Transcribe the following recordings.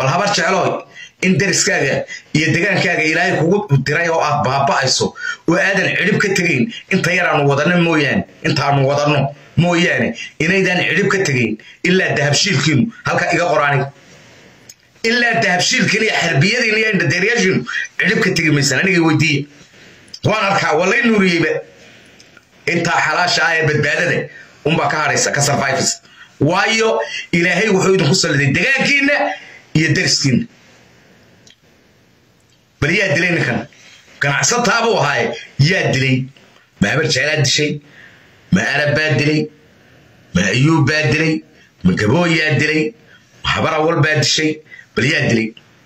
bal habar jeclooy in dariskaaga iyo degaankaaga ilaahay kugu diray oo aad baaba'ayso oo aadan cidhib ka tegayn inta yaraanu wadanno mooyaane intaanu wadanno mooyaane inaydaan cidhib ka tegayn ilaa dahabshiilkiinu halka iga qoraani ilaa dahabshiilkiin iyo xarbiyadiin iyo indhadeeryaashiinu cidhib ka tegi maysan aniga weydiiya waan arkaa waa lay nuuriyeyba intaa xalaasha ah ee badbaadada unbaa ka hadhaysa ka survivors waayo ilaahay wuxuu idinku salliday degaankiinna iyo dariskiinna bal yaa dilay ninkan ganacsataabuu ahaaye yaa dilay ma habar jeclaa dishay ma arab baa dilay ma ayuub baa dilay ma gaboo yaa dilay ma habar awal baa dishay bal yaa dilay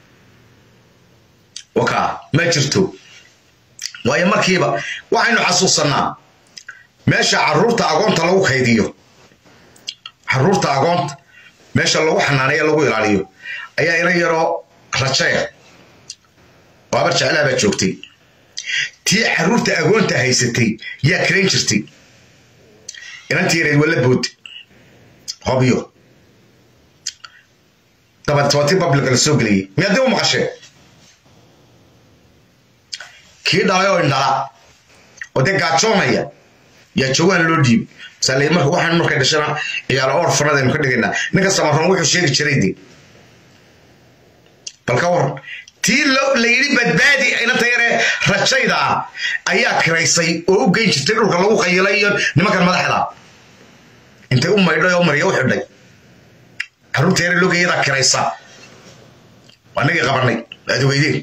wakaa ma jirto waayo markiiba waxaynu xasuusannaa meesha caruurta agoonta lagu kaydiyo caruurta agoonta meesha lagu xanaaneeyo lagu ilaaliyo ayaa ina yaroo rajeya oo habar jeclaa baa joogtay tii caruurta agoonta haysatay yaa karayn jirtay inantii yareed waa la boodi hobyo dabadeed waa tii babliga la soo geliyey miyaadii u maqashee kii dhalay oo indhala oo dee gaajoonaya yaa jawaan loo dhiibay masale marka waxaan markay dhashana ciyaalo orfanada aynu ka dhigaynaa ninka samaroon wuxuu sheegi jiray de bal ka waran tii la yidhi badbaadi inanta yaree rajayda ah ayaa kiraysay oo u geyn jirtay dhulka lagu qayilay iyo nimankan madaxda intay u maydhay oo marya u xidhay carruurta yare logayadaa kiraysa anagii qabanay aad ogeydeen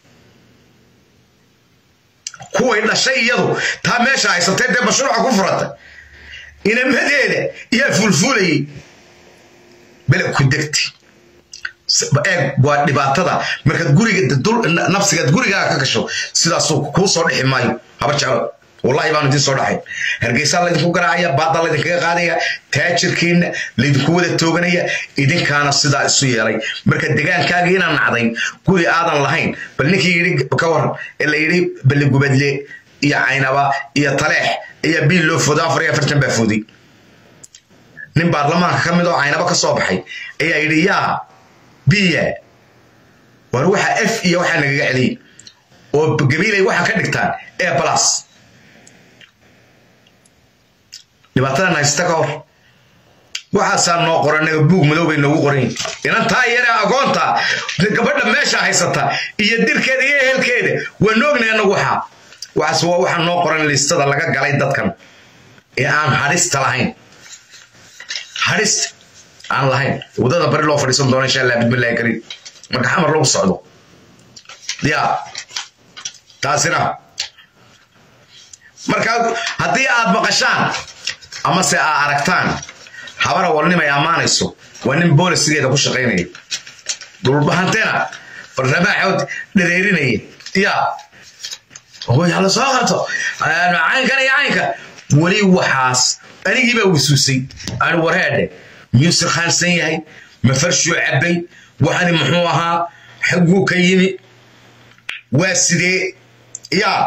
kuway dhashay iyadu taa meesha haysatay dee mashruuca ku furata inamadeeda yaa fulfulayay beleg ku degti eeg waa dhibaatada markaad guriga nafsigaad gurigaaga ka gasho sidaasuu kuu soo dhixi maayo habar jeclo wallahi baan idiin soo dhaxay hargeysaa laydinku garaacaya baada laydinkaga qaadaya taajirkiina laydinku wada tooganaya idinkaana sidaa isu yeelay marka degaankaagii inaan nacday guri aadan lahayn bal ninkii yidhi ka waran ee la yidhi balligubadle iyo caynaba iyo taleex ayaa biil loo fooday afar iyo afartan baa fooday nin baarlamaanka ka mid oo caynaba ka soo baxay ayaa yidhi yaa biya war waxa f iyo waxaa nagaga celiyey oo gabiilay waxaa ka dhigtaan e plus dhibaatadan haysta ka hor waxaasaa noo qoranaga buug madow bay noogu qoran yihin inantaa yare agoonta gabadha meesha haysata iyo dirkeeda iyo ehelkeeda waa noognay anagu waxaa waxaas waa waxaa noo qoran listada laga galay dadkan ee aan hadhista lahayn hadhista aan lahayn waddada bari loo fadhiisan doono insha allah bismillahi kariim marka xamar lagu socdo ya taasina marka haddii aad maqashaan amase aa aragtaan habara walnimay ammaanayso waa nin boolisigeeda ku shaqaynaya dulbahantena barramaaxood dhareerinaya ya hala soo qabto caynkan iyo caynka weli waxaas anigii baa wisuusay ani warheedhe miyuu sirkhaansan yahay ma farshuu cabbay waxani muxuu ahaa xagguu ka yimi waa sidee yaa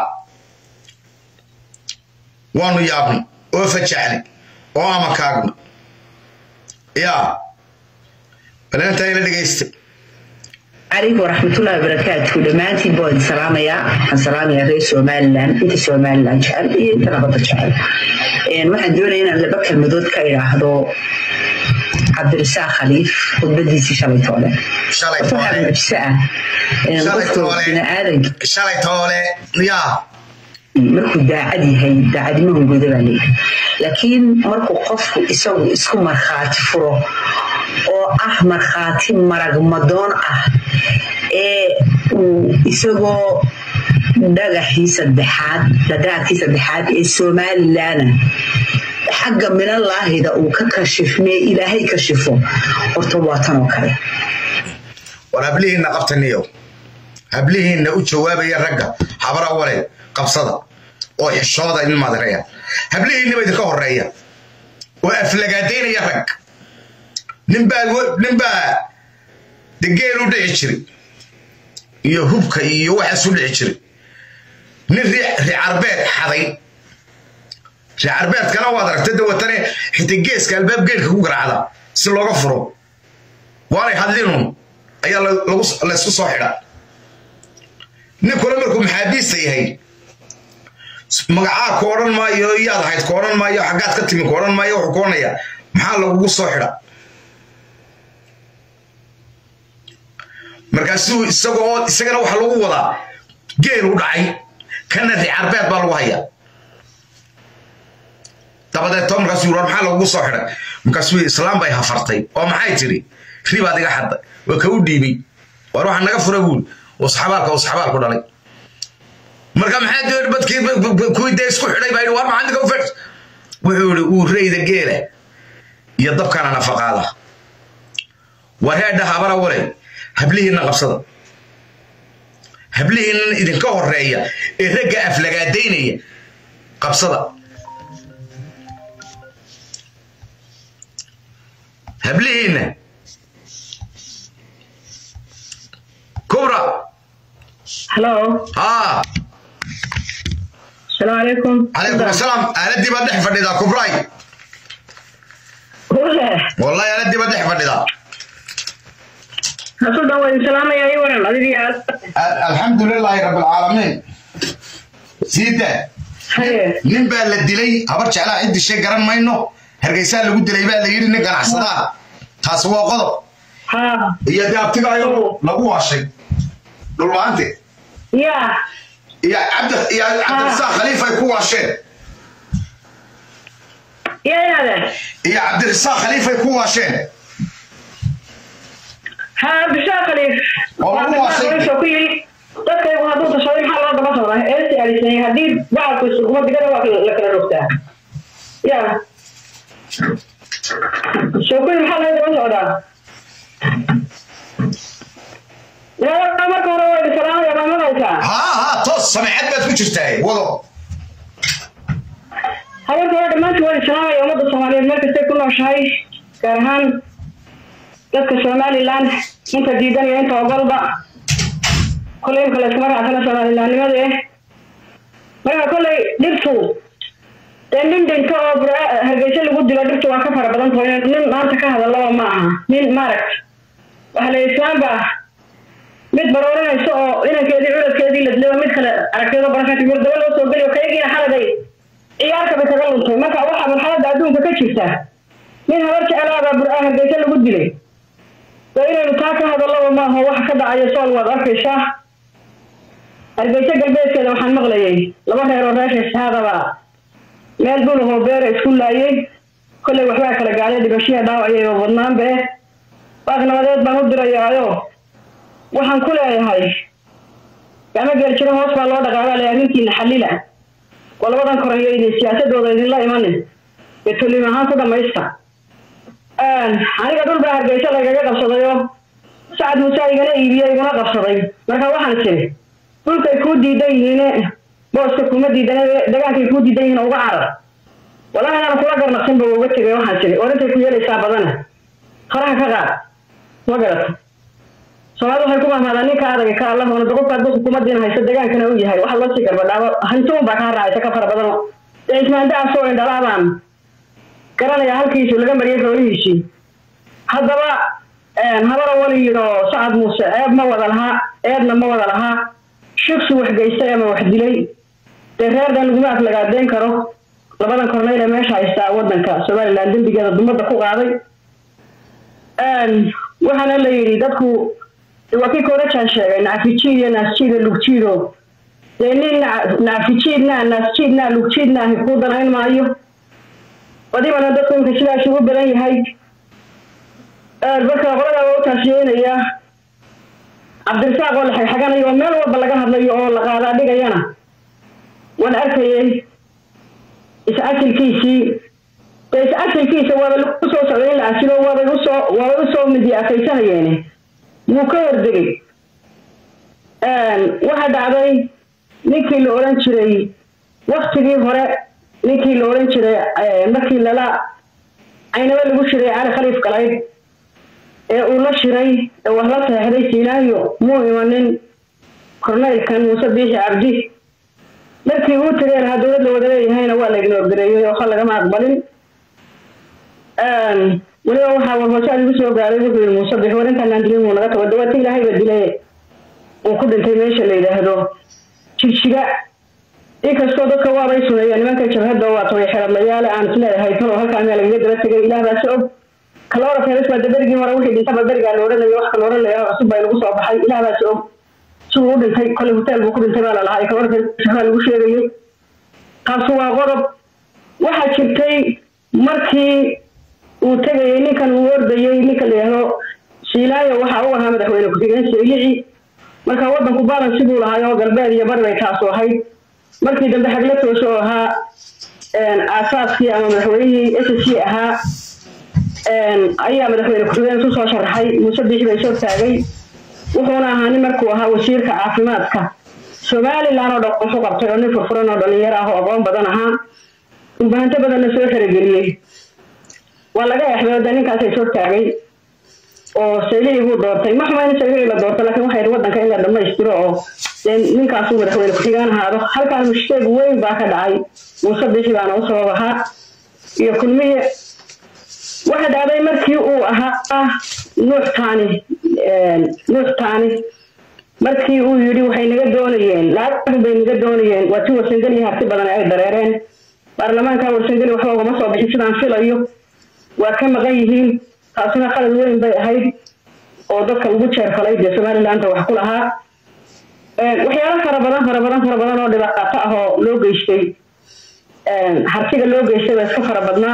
waanu yaabnay oo fajacnay oo amakaagna yaa baleentaa ila dhegaysta عليكم ورحمة الله وبركاته دمانتي بود سلامية سلامية رئيس سوماليلاند انت سوماليلاند جعل إيه انت نبضة جعل إن واحد دونا هنا اللي بكر مدود كايرا هذا عبد الرساق خليف خطبتي شالي تولى shalay waxaa toole mucjiso ah in Shalay qofku toole. bini'aadanka shalay toole yaa markuu daacad yahay daacadnimahu guda baa leeyahay laakiin markuu qofku isagu isku markhaati furo oo ah markhaati maragmadoon ah ee uu isagoo dhagaxii saddexaad dhagaadkii saddexaad ee somalilan xagga minalaahida uu ka kashifmee ilaahay kashifo horta waa tan oo kale war hablihiinna qabtaniyo hablihiinna u jawaabaya ragga habara wale qabsada oo xishooda in madaraya hablihiinniba idinka horeeya oo aflagaadaynaya rag ninbaa ninbaa de geel u dhici jiray iyo hubka iyo waxaas u dhici jiray nin ricarbeed xaday ricarbeedkana waad aragtay de watane xitaa geeska albaab geelka ku garaacda si looga furo waanay hadlinun ayaa laysku soo xidha ninkuna markuu maxaabiista yahay magacaa ku odhan maayo iyaad ahayd ku odhan maayo xaggaad ka timi ku odhan maayo wuxuu ku odhanayaa maxaa lagugu soo xidha markaasuu isagoo isagana waxaa lagu wadaa geelu dhacay kana ricarbeed baa lagu hayaa dabadeed markaasuu yiri maxaa lagugu soo xidhay markaasuu islaam bay hafartay oo maxay tidhi ribaad iga xadday waa ka u dhiibay war waxaa naga fura buul usxabaalka usxabaalku dhalay marka maxaa doon badkii kuwii dee isku xidhay baa yidhi war maxaa ninka u fedh wuxuu yidhi uu reyda geela iyo dabkana nafaqaada war heedha habara walay hablihiinna qabsada hablihiinnan idinka horeeya ee ragga aflagaadaynaya qabsada hablihiinna kubra halo haa asalaamu calaykum calaykum asalaam aaladii baad dhex fadhidaa kubray ule wallahi aaladii baad dhex fadhidaa hasu dhan waa idin salaamaya ii waran adigii aad alxamdu lilaahi rabbilcaalamiin siida haye nin baa la dilay habar jeclaa cid dishay garan mayno hargeysaa lagu dilay baa la yidhi nin ganacsadaa taasi waa qodob haa iyo dee abtigaayo lagu waashay dhulmaante yaa iyo cabdi iyo cabdirasaaq khaliif ay ku waasheen yaa inaade iyo cabdirasaaq khaliif ay ku waasheen haa bishaa khaliif Oo lagu waasay. khaliifoo ku yidhi dadkaygu hadduu tashaday maxaa loo daba socdaa eesti alisanyay haddii bacalku isuguma digada waa la kala rogtaa yaa soo kuyi maxaa loo daba socdaa yaa marka hore waa idin salaamaya baa maqaysaa haa haa toos samecad baad ku jirtaa wado habeenka hore dhammaantii waa idin salaamaya ummadda soomaaliyeed meel kastay ku nooshahay gaar ahaan dadka somaliland inta diidan iyo inta ogolba kolley imka layskuma raacsana somalilandnimada eh marka kolley dhirtu dee nin dhinto oo bur- hargeysa lagu dilo dhirtu waa ka fara badan tahay nin maanta ka hadalaba ma aha nin maaragt waxa la islaam ba mid baroorinayso oo inankeedii culadkeedii la dilay oo mid kale aragteedo barakati gurdaba loo soo geliyo kaygiina xaladay ciyaarka bay kaga luntay marka waxaa marxaladda adduunka ka jirta nin habar jeclaabaa bur-aa hargeysa lagu dilay waa inaynu taa ka hadallaba maaho waxa ka dhacaya sool waad arkaysaa hargeysa galbeedkeeda waxaan maqlayay laba reer oo reer shahaadaba meel dhulahoo beera isku laayay kolley waxbaa kala gaadhay dhibashiya dhaawacay oo badnaanba eh baaq nabadeed baan u dirayaayo waxaan ku leeyahay gacmo geeljiro hoos baa loo dhaqaabaa le arrintiina xallila waa labadan koreyo idin siyaasadooda idinla imanin ee toliim ahaan ku dhamaysta aniga dhul baa hargeysa lagaga qabsadayoo sacad muuse igana iibiye iguna qabsaday marka waxaan tiri dhulkay kuu diidan yihiine booska kuma diidan dagaankay kuu diidan yihiin uga carar walahi inaan kula garnaqsinba uga tegay waxaan tiri orintay ku yeelaysaa badana faraha ka qaad ma garata soomaalida waxay ku mahmaadaan ninka adaga ka allahuna doqofka hadduu xukuumadiina hayso degaankana u yahay waxa loo sii garbadhaabo hantuun baa kaa raacaysa ka fara badan dee ismaandaasoo indhalaabaan garanaya halkiisu laga mariyay xoolihiisii haddaba habara wali yidho sacad muuse ceeb ma wada lahaa eebna ma wada lahaa shiksi wax geystay ama wax dilay dee reerdan laguma aflagaadeyn karo labadan korneyl ee meesha haystaa wadanka somaliland dembigeeda dumadda ku qaaday waxaana la yidhi dadku waa kii korajaan sheegay nacfijiid iyo naasjiid iyo lugjiido dee nin nacfijiidna naasjiidna lugjiidna ahi kuu danayn maayo badibana dadku imka sidaas ugu badan yahay marka qoladaa waa u taasiyeynaya cabdirasaaq oo la xagxaganayo oo meel walba laga hadlayo oo la qaadaa dhigayana waan arkayay is-asilkiisii dee is-asilkiisa waaba lagu soo socday in la asilo waabay usoo waabay usoo midiyaafaysanayeen wuu ka hordegay waxaa dhacday ninkii la odhan jiray waktigii hore ninkii la odhan jiray markii lala caynaba lagu shiray cali khaliif galayd ee uu la shiray ee wax la seexday siinaayo muu imanin korneylkan muuse biixi cabdi markii uu tagay lahaa dowlad la wada leeyahayna waa la ignoor gareeyey oo lagama aqbalin weliba waxaa warhoosaad igu soo gaaray wuxuu yidhi muuse bix war intaanaan dilin wuu naga tago dawaata ilaahay baa dilay uu ku dhintay meesha la yidhaahdo jigjiga inkastoo dadka waabay suneeyeen nimanka jabhadda waa toy xeradlayaale aan isleeyahay talo halkaa meel lagaga daba tegay ilaah baasi og kaloora feres baa daberigii hore wixii dhintaba berigaa la odhanayo wax kala odhanaya cusub baa lagu soo baxay ilaah baasi og siduu u dhintay kolay hotel buu ku dhintay baa la lahaa kaloora feres baa lagu sheegayay taasu waa qodob waxaa jirtay markii uu tegayay ninkan uu ordayay ninka la yidhaahdo shiilaayo waxaa u ahaa madaxweyne ku-xigeen seelici marka wadanku balansi buu lahaay oo galbeed iyo bari bay taasu ahayd markii dambe xagla toosho oo ahaa aasaaskii ama madaxweynihii s c ahaa ayaa madaxweyne ku-xigeen isu soo sharaxay muuse biixi bay soo taagay wuxuuna ahaa nin markuu ahaa wasiirka caafimaadka somalilan oo dhan wuxu qabtay oo nin furfuran oo dhalinyaro ah oo aqoon badan ahaa dhulbahanto badanna soo xerogeliyey waa laga exdooda ninkaasay soo taagay oo saylihii buu doortay ma xumayna saylihii la doortay laakiin waxay wadanka in la dhammaystiro oo dee ninkaasuu madaxweyne ku-xigaan ahaado halkaan mushkeeg weyn baa ka dhacay muuse bixi baana u sabab ahaa iyo kulmihii waxa dhacday markii uu ahaa nuux taani nuux taani markii uu yidhi waxay naga doonayeen lacag bay naga doonayeen waa ti warsangeli harti badan ay dareereen baarlamaanka warsangeli waxba ugama soo bixin sidaan filayo waa ka maqan yihiin taasina qalad weyn bay ahayd oo dadka ugu jeerfalay dee somalilandta wax ku lahaa waxyaalo fara badan fara badan fara badan oo dhibaato ah oo loo geystay hartiga loo geystay baa iska fara badnaa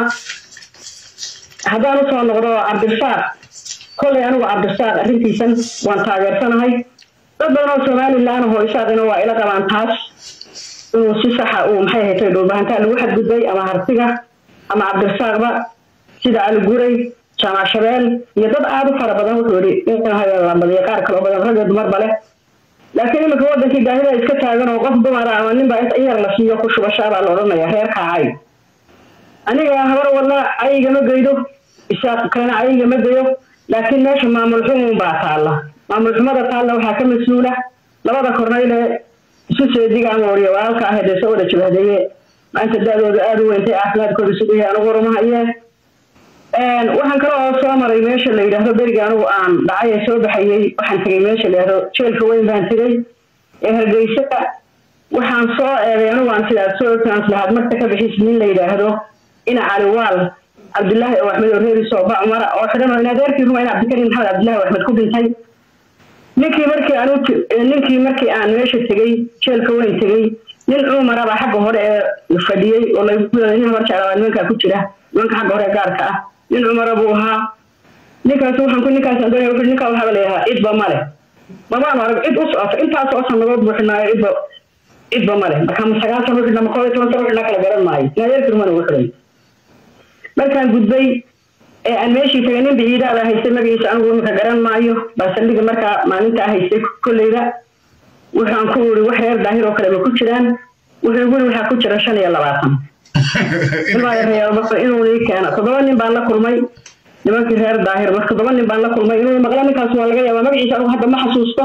haddaan usoo noqdo cabdirasaaq kollay anigu cabdirasaaq arrintiisan waan taageersanahay dad badan oo somalilan ahoo isaaqina waa ila qabaan taas inuu si saxa uu maxay haytay dhulbahantaa lagu xadgudbay ama hartiga ama cabdirasaaqba sida aliguray jaamac shabeel iyo dad aada u fara badan wuxuu yidhi inlambadiyo qaar kale oo badan rag iyo dumarba leh laakiin iminka wadankii baahida iska taagan oo qof dumara ama ninbaa in yar la siiyo ku shubashaabaa la odhanaya reer kaacay aniga habar wadna cayigama geydo isaaq kalena cayigama geyo laakiin meesha maamul xumun baa taalla maamul xumada taalla waxaa ka mas-uula labada kornayle isu seediga ama wariya walaalka ah dee soo wada jabahdeeye maanta da-dooda aada u weyntay caafimaadkooda isugu yahay anigu warumahayee waxaan kale oo soo maray meesha la yidhaahdo beriga anigu aan dhacay ee soo baxayey waxaan tegay meesha la yidhahdo jeelka weyn baan tegay ee hargeysa waxaan soo eegay anigu aan sidaad soo ogtaan lahaad marka ka bixis nin la yidhaahdo ina caliwaal cabdillaahi oo axmed oo reeri sooba cumara oo xidhan oo in adeerkii ruma in cabdikarim maxamed cabdillahi oo axmed ku dhintay ninkii markii aan ninkii markii aan meesha tegey jeelka weyn tegey nin cumara baa xagga hore ee fadhiyey oo lagu nin habar jeclaa nimankaa ku jira nimanka xagga hore gaarka ah nin cumara buu ahaa ninkaas waxaan ku ninkaas doonaya wuxuu ninkaa waxaaba leeyahaa cidba male mabaanu arag cid u socota intaas oo sanadood buu xidhnaayo cidba cidba male marka ma sagaal sano xidhnaa ma koob iyo toban sano xidhnaa kala garan maayo naadeerkii rumana uu xidhay markaan gudbay ee aan meeshii tagay nin biciidaada haystay magaciisa anigu imika garan maayo baa saldhiga markaa maalintaa haystay kolleyda waxaan ku uri wax reer daahir oo kale ma ku jiraan wuxuu guri waxaa ku jira shan iyo labaatan inuu ii keena toddoba nin baan la kulmay nimankii reer daahir marka toddoba nin baan la kulmay inuu maqla ninkaas waa laga yaabaa magaciisa anigu hadda ma xasuusto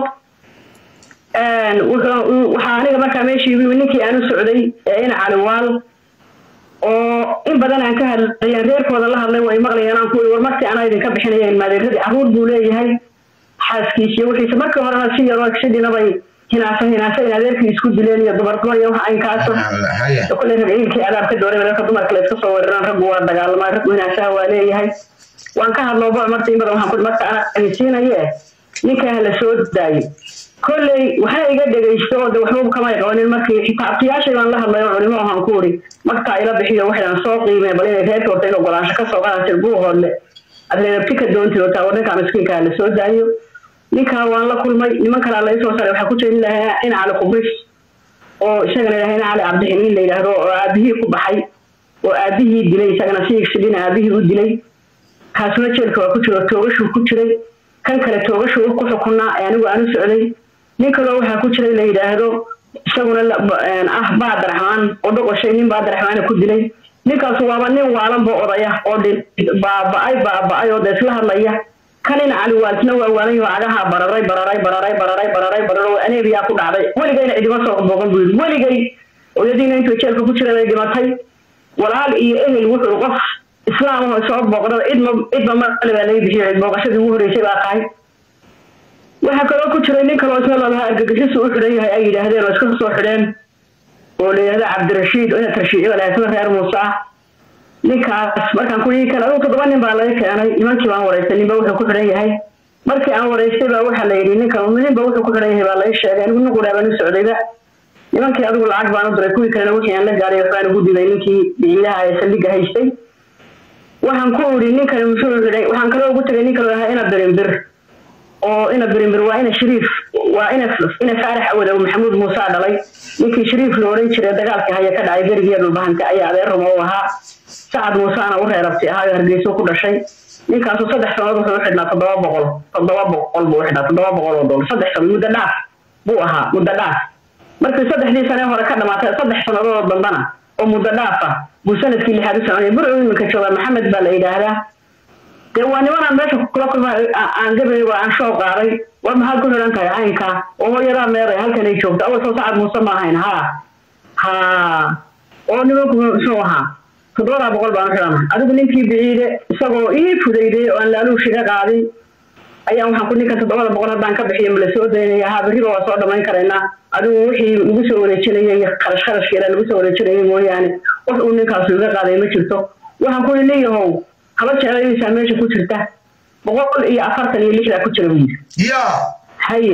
waxaa aniga markaa meeshii ninkii aan u socday ee ina caliwaal oo in badan aan ka hadlayeen reerkooda la hadlay way maqlayeen aan ku uri war markii anaa idinka bixinayeen maadeeradii carruur buu leeyahay xaaskiisiyo wixiisa markii horena si yaroo sidina bay hinaasa hinaasa in adeerkii isku dileen iyo dumar dumar iyo wax aynkaaso kulley ragciilkii adaab ka dooray reerka dumarka la iska soo weeraraan raggu waa dagaalama raggu hinaasaha waa leeyahay waan ka hadloo bo marta in badan waxaan ku marka ana idinsiinaye ninkaa la soo daayay kolley waxna iga dhegaysto oo de waxba kamay qabanin markii xitaa abtiyaashay baan la hadlay oo culimo ahaan ku uri markaa ila bixiyo waxaan soo qiimee bal inay reerka horta in ogolaansho ka soo qaadatir buuhoodle adreebti ka doonti oo taa ninkaa miskiinkaa la soo daayo ninkaa waan la kulmay niman kalaa lai soo saray waxaa ku jira nin lahaa in cali khubris oo isagana ilahay in cali cabdixin nin la yidhaahdo oo aabihii ku baxay oo aabihii dilay isagana siigsidhin aabihii u dilay kaasuna jeelka waa ku jiro toogashuu ku jiray kan kale toogashuu ku xukunaa ee anigu aan u socday nin kaloo waxaa ku jiray la yidhaahdo isaguna ah baadaraxmaan oo dhoqoshay nin baadaraxmaana ku dilay ninkaasu waaba nin waalanba odaya oo baaba-ay baaba-ay oo de isla hadlaya kanina caliwaalsna waa waalan yaho cagaha bararay bararay bararay bararay bararay bararay aneebiyaa ku dhacday weligayna cidima soo booqan buu yidhi weligay oyadiina intuu jeelka ku jira bay dhimatay walaal iyo ehel wuxuu qof islaam oo soo booqdada cidma cidba male baa laga bixiyay booqashadii ugu horreysay baa tahay waxaa kaloo ku jiray nin kaloo isna lalahaa argagixisu u xidhan yahay ay yidhaahdeen oo iska soo xidheen oo la yidhahda cabdirashiid oo ina tarshiiciyo lahaysada reer muuse ah ninkaas markaan ku yii kan adugu toddoba nin baa laga keenay nimankii baan waraystay ninba wuxuu ku xidhan yahay markii aan waraystay baa waxaa la yidhi ninkan ninba wuxuu ku xidhan yahay baa laga sheegay anigu nin qudhaa baan u socdayba nimankii adigu lacag baan u diray kuwii kalena wixii aan la gaaray waxbaan ugu diday ninkii biciidaha ee saldhigga haystay waxaan ku idhi ninkan muxuu xidhay waxaan kaloo ugu tegay nin kaloo ahaa ina birimbir oo ina birimbir waa ina shariif waa ina ina faarax awadow maxamuud muuse dhalay ninkii shariif la odhan jiray dagaalkii haya ka dhacay berigiya dhulbahanta ayaa adeer rumo u ahaa sacad muuseana u reerabti ahaayo hargeyso ku dhashay ninkaasu saddex sanood wuxuu u xidhnaa toddoba boqol toddoba boqol buu u xidhnaa toddoba boqol oo dolar saddex sanood muddo dhaaf buu ahaa muddo dhaaf markii saddexdii sane hore ka dhamaatay saddex sannadood dambana oo muddo dhaaf ah buu sanadkii lixaad u soconaya burcu iminka jooga maxamed baa la yidhaahdaa dee waa nimanaan meesha kula kulma aan gabayay waa aan shoo qaaday war maxaad ku xidhan tahay caynkaa oo hooyadaa meeday halkan ay joogto awal soo sacad muuse ma ahayn haa haa oo nimanku muxuu ahaa toddobadaa boqol baan u xidhana adigu ninkii biciide isagoo ii fudayday oo aan laaluushiga qaadin ayaa waxaan ku ninkan toddobada boqol haddaan ka bixiyo mala soo daynaya haa berriba waa soo dhammayn karaynaa adigu wixii lagu soo wareejinayay kharash kharashkeeda lagu soo wareejinayay mooyaane wax uu ninkaasu iga qaaday ma jirto waxaan ku nin yahow haba jeclayaysaa meesha ku jirta boqol iyo afartan iyo lixdaa ku jira buu yidhi ya haye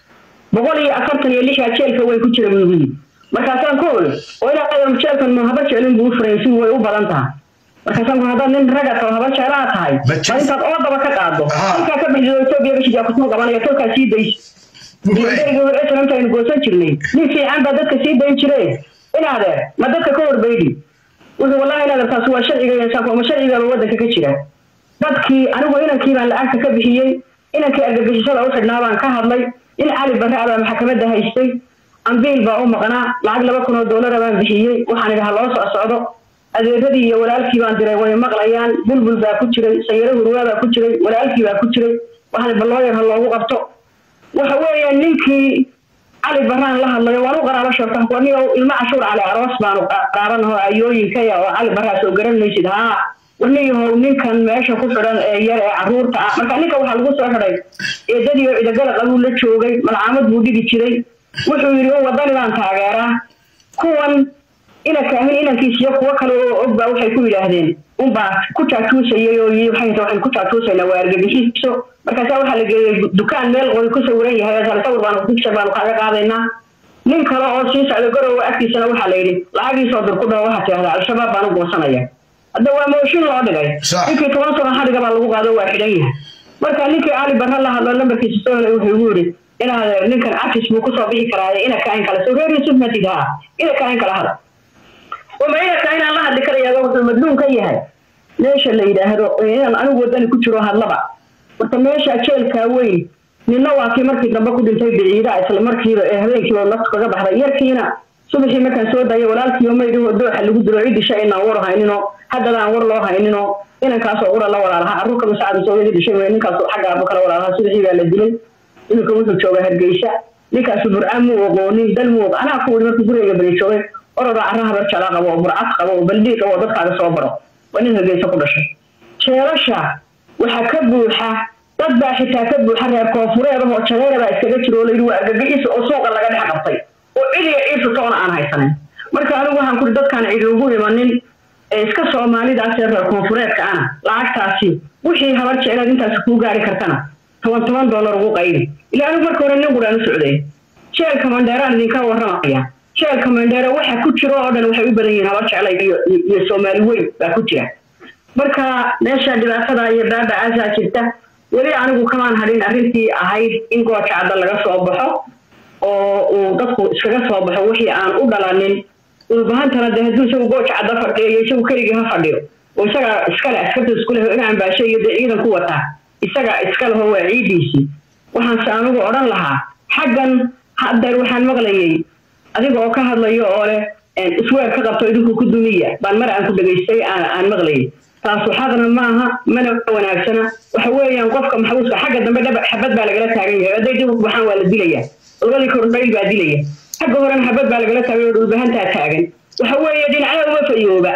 boqol iyo afartan iyo lixdaa jeelka way ku jira buu yidhi markaasaan ku iri oo ilaa jeelkan mu haba jeclin buu u furaysi way u badan tahay markaasaan ku haddaad nin raga tao haba jeclaa tahay Ma jir- waa intaad oodaba ka qaado Aha. halkaa ka bixido etoobiya gashigaa kusoo qabanaya tolkaa sii dayso berigii hore islamta aynu goosan jirnay nin fiican baa dadka sii dayn jire inaadeer ma dadka ka horbaydi wuxuu wallahi inaadeer taasi waa sharciga yeeshaan ma sharcigaaba waddanka ka jira dadkii anigu inankii baan lacagta ka bixiyey inankii argagixisada u xidhnaa baan ka hadlay in cali barre abaa maxkamadda haystay ambiil baa u maqnaa lacag laba kun oo doolara baan bixiyey waxaan idhi ha loo soc socdo adeeradii iyo walaalkii baan diray way maqlayaan bulbul baa ku jiray sayaro hurwaa baa ku jiray walaalkii baa ku jiray waxaan balooyar ha loogu qabto waxa weeyaan ninkii cali baraan la hadlayo waan u qaraabo sheegtaan wanigo ilmo cashuur cali aroos baanu qaraabanaho ayooyinkaya oo cali baraas oo garan maysid haa waniyahow ninkan meesha ku xidhan ee yar ee caruurta ah marka ninka waxaa lagu soo xidhay eedadii oo cidagalaq abuu la joogay malcaamad buu dhigi jiray wuxuu yidhi o wadani baan taageeraa kuwan inanka ahin inankiis iyo kuwo kale oo og baa waxay ku yidhaahdeen unbaa ku jaajuusayay oo yii waxay waxaan ku jaajuusaynaa waa argagixiso markaasaa waxaa la geeyey dukaan meel qori ku sawiran yahay sal sawir baanu picture baanu kaaga qaadaynaa nin kale oo sii socda garowa agtiisana waxaa la yidhi lacagiisoo dir ku dhaho waxaa tidhahdaa al-shabaab baan u goosanaya hadda waa mooshin loo dhigay Sax. ninkii toban sano xadhiga baa lagu qaado waa xidhan yahay marka ninkii cali barre la hadlo lambarkiisa soo helay wuxuu igu yidhi inaad ninkan cafis buu kusoo bixi karaaye ina kain kale soo reer yusuf matid haa ina kain kala hada uma ina kain aan la hadli karaya wuxuu madluun ka yahay meesha la yidhaahdo inaan anigu wadani ku jiro hadlaba marka meesha jeelkaa weyn nina waa kii markii dambe ku dhintay biciida isla markiiba ee habeenkiiba naftu kaga baxday yarkiina subaxii markaan soo daayay walaalkiioo maydhihoo dooxa lagu dilo ciddi shay inaan war haynino haddadaan war loo haynino inankaasoo qura la walaalaha carruurka masacad sooyadii dhishay wey ninkaas xagga abu kala walaalaha subaxii baa la dilay iminka wuxuu joogaa hargeysa ninkaasu burcaan muu oqoonin dal muu oq anaa ku wuri markuu guriga bari joogay orodoo carra habar jala qabo oo burcad qabo oo baldii qabo oo dadkaaga soo baro waa nin hargeysa ku dhashay jeelasha waxaa ka buuxa dad baa xitaa ka buuxa reer koonfureed oo jadeera baa iskaga jiro oo layidhi waa argagixiisa oo suuqa laga dhex qabtay oo cidiga ciisu toona aan haysanin marka anigu waxaan kuri dadkaan cidi ugu imanin ee iska soomaalidaas ee reer koonfureedka ana lacagtaasi wixii habar jecleed intaas kuu gaari kartana toban toban dollar ugu qaydi ilaa anigu marka hore nin quraan u socday jeelka mandheeraan idinka warramaya jeelka mandheere waxa ku jiro oo dhan waxay u badan yihiin habar jeclay iyo iyo soomaali weyn baa ku jira marka meesha dhibaatada iyo baabacaasaa jirta weli anigu kamaan hadhin arrintii ahayd in gooja cadda laga soo baxo oo uu dadku iskaga soo baxo wixii aan u dhalanin dhulbahantana dee hadduu isagu gooja cadda fadhiyo iyo isagu keligii ha fadhiyo oo isaga iskale askarta isku leh in ambaashe iyo dee ciidan ku wataa isaga iska leho waa ciidiisii waxaanse anigu odhan lahaa xaggan haddeer waxaan maqlayay adiga oo ka hadlayo oo leh isweer ka qabto idinku ku dumiya baan mar aan ku dhegaystay aan aan maqlayay taasu xaqna maaha mana wanaagsana waxa weeyaan qofka maxbuuska xagga dambe dhab xabad baa lagala taagan yahay hadday dib u baxaan waa la dilaya labadii kordhayl baa dilaya xagga horena xabad baa lagala taagan oo dhulbahantaa taagan waxa weeye dhinacyada uma fayooba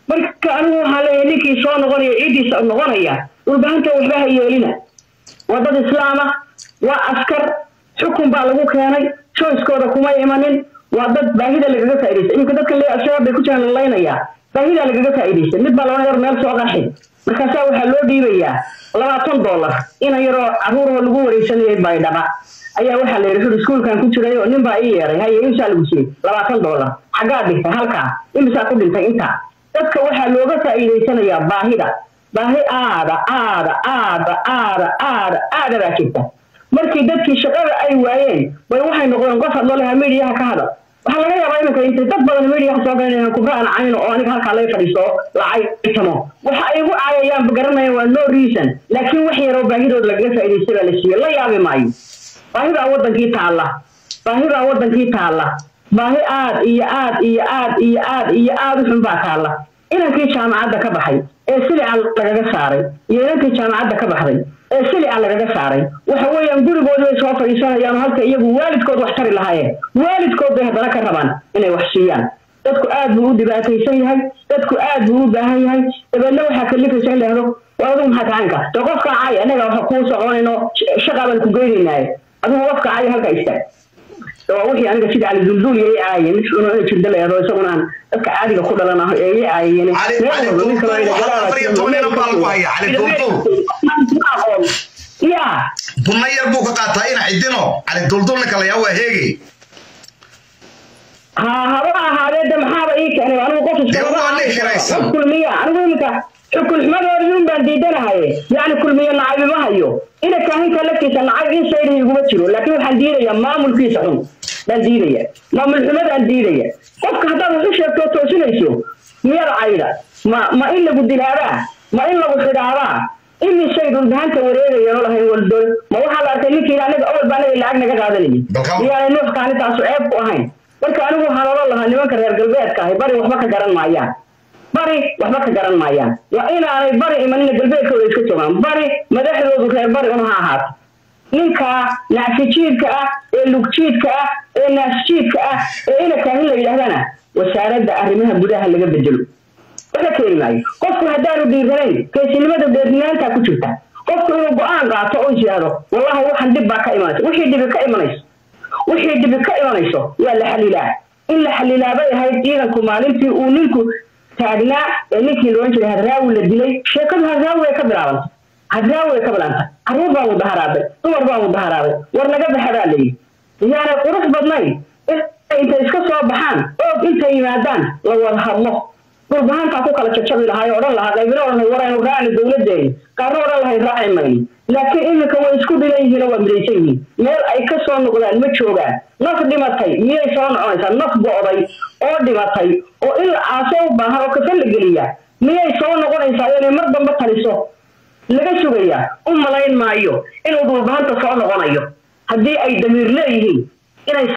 marka anigu waxaa leeyahay ninkii soo noqonaya ciiddiisa noqonaya dhulbahanta waxba ha yeelina waa dad islaama waa askar xukun baa lagu keenay choicekooda kuma imanin waa dad baahida lagaga faa'idaystay iminka dadka lee al-shabaab bay ku jiraan lalaynayaa baahida lagaga faa'idaystay mid baa laba yar meel soo qaxi markaasaa waxaa loo dhiibayaa labaatan dollar ina yaroo caruuroo lagu wareysanayay baydhaba ayaa waxaa la yidhi xur iskuulkan ku jiray oo nin baa ii yeeray haye imsaa lagu siiyey labaatan dollar xaggaa dhigtay halkaa imisaa ku dhintay intaa dadka waxaa looga faa'iidaysanayaa baahida baahi aada aada aada aada aada aada baa jirta markii dadkii shaqada ay waayeen bay waxay noqdeen qof hadloo lahaa midiyaha ka hadal waxaa laga yaabaa iminka intay dad badan midiyaha soo galinayaan kubra aan cayno oo aniga halkaa laga fadhiisto lacaytamo waxa ay igu caayayaan garanayaan waa no reason laakiin wax yaroo baahidooda lagaga faa'iidaystay baa la siiyey la yaabi maayo baahidaa wadankii taalla baahidaa wadankii taalla baahi aad iyo aad iyo aad iyo aad iyo aad u xun baa taalla inankii jaamacadda ka baxay ee silica lagaga saaray iyo inankii jaamacadda ka baxday ee silica lagaga saaray waxa weeyaan gurigoodi bay soo fadhiisanayaan halka iyagu waalidkood wax tari lahaayeen waalidkood bay haddana ka rabaan inay wax siiyaan dadku aad buu u dhibaataysan yahay dadku aad buu u baahan yahay dabeedna waxaa kalifaysa in lahdo waa adigu maxaa tacanka dee qofka cay anaga waxa kuu soconayno shaqaa baan ku geynaynaaye adigu qofka cay halka istaag waa wixii aniga sida cali dulduul yay caayeen mid xuno inay jirda leedo isaguna aan dadka caadiga ku dhalan ah ee yay caayeen ya bunna yar buu ka qaataa ina cidino cali duldul ninka layaa waa heegay ha haba ahaadee de maxaaba ii keenay anigu qof iska kulmiya anigu iminka xukun xumadoodii un baan diidanahaye yacni kulmiye nacaybi ma hayo ina kaahinka laftiisa nacayb in saydihi iguma jiro laakiin waxaan diidayaa maamulkiisa xun baan diidaya maamul xumadaan diidaya qofka haddaad wax u sheegto oo toosinayso miyada cayda ma ma in lagu dilaabaa ma in lagu xidhaabaa imisay dhulbahanta wareegayeen oo lahayn waldol ma waxaa la arkay ninkii aniga awal baa anaga lacag naga qaadanayay miyaanay nuuxka anintaasu ceeb ku ahayn marka anigu waxaan oran lahaa nimanka reer galbeedka ahay bari waxba ka garan maayaan bari waxba ka garan maayaan waa inaanay bari imanina galbeedkooda iska joogaan bari madaxdoodu reer bari un ha ahaato ninka nacsijiidka ah ee lugjiidka ah ee naasjiidka ah ee ina kaahin la yidhahdana wasaaradda arrimaha gudaha laga bedelo waxa keeni maayo qofku haddaanu dhiiranayn geesinimada deednaantaa ku jirta qofku inuu go-aan qaato oo is yidhahdo wallahi waxaan dhib baa ka imanaysa wixii dhibi ka imanayso wixii dhibi ka imanayso waa la xalilaa in la xalilaa bay ahayd ciidanku maalintii uu ninku taagnaa ee ninkii loodhan jiray hadraawi la dilay sheekadu hadraawi way ka bilaabantay hadraawi way ka bilaabantay carruur baa mudaharaaday dumar baa mudaharaaday war naga baxa baa layidhi yaanay qurux badnayn intay iska soo baxaan oog intay yimaadaan la wada hadlo dhulbahantaa ku kala jajabi lahaay odhan lahaa qaybina odhan waraynu raacni dowladeeni qaarna odhan lahay raaci mayni laakiin iminka way isku dhilan yihiin oo waa midaysan yihiin meel ay ka soo noqdaan ma joogaan naf dhimatay miyay soo noconaysaa naf go'day oo dhimatay oo in la aaso u baahan oo kafan la geliya miyay soo noqonaysaa inay mar dambe taliso laga sugayaa u malayn maayo inuu dhulbahanta soo noqonayo haddii ay damiir leeyihiin inay